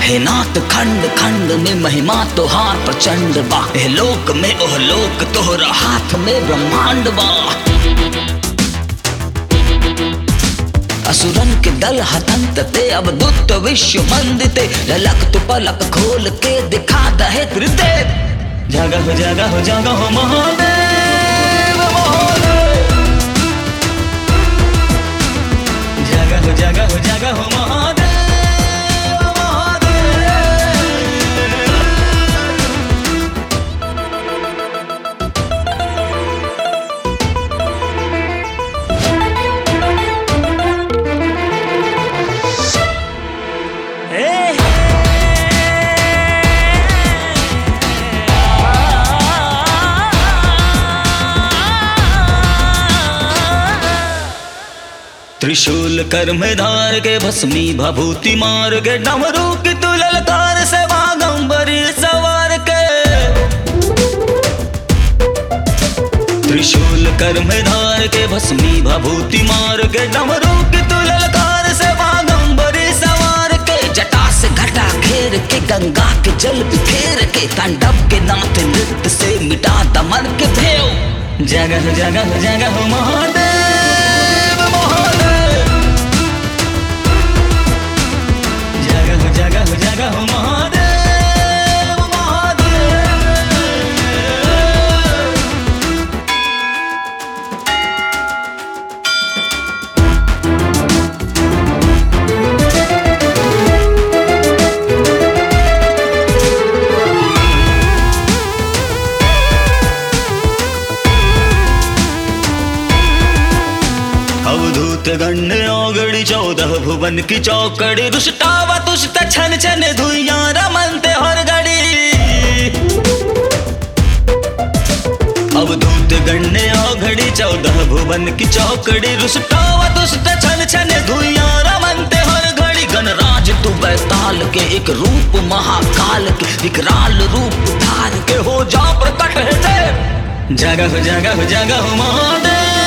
हे नाथ खंड खंड में महिमा तोहार प्रचंड बा हे लोक में ओह लोक तोहरा हाथ में ब्रह्मांड बा असुरन के दल हतंत ते अब दुत विश्व मंदिते ललक तु पलक खोल के दिखा दहे त्रिदेव जगह हो जगह हो जगह हो महादेव महादेव जगह हो जगह हो जगह हो महादेव महादेव त्रिशूल कर में धार के भस्मी भभूति मार के डमरू की तू ललकार से बागंबरी सवार के त्रिशूल कर में धार के भस्मी भभूति मार के डमरू की तू ललकार से बागंबरी सवार के जटा से घटा घेर के गंगा के जल बिखेर के तांडव के नाथ नृत्य से मिटा दमन के भेव जगह जगह जगह महादेव महादेव जगह जगह जगह महादेव महादेव अवधूत गण्य औगड़ी चौदह भुवन की चौकड़ी रुष्टावा तुष्ट छन छन धुइया रमनते हर घड़ी अवधूत गण्य औघड़ी चौदह भुवन की चौकड़ी रुष्टावा तुष्ट छन छन धुइया रमनते हर घड़ी गणराज तू बैताल के एक रूप महाकाल के विकराल रूप धार के हो जा प्रकट है देव जगह जगह जगह महादेव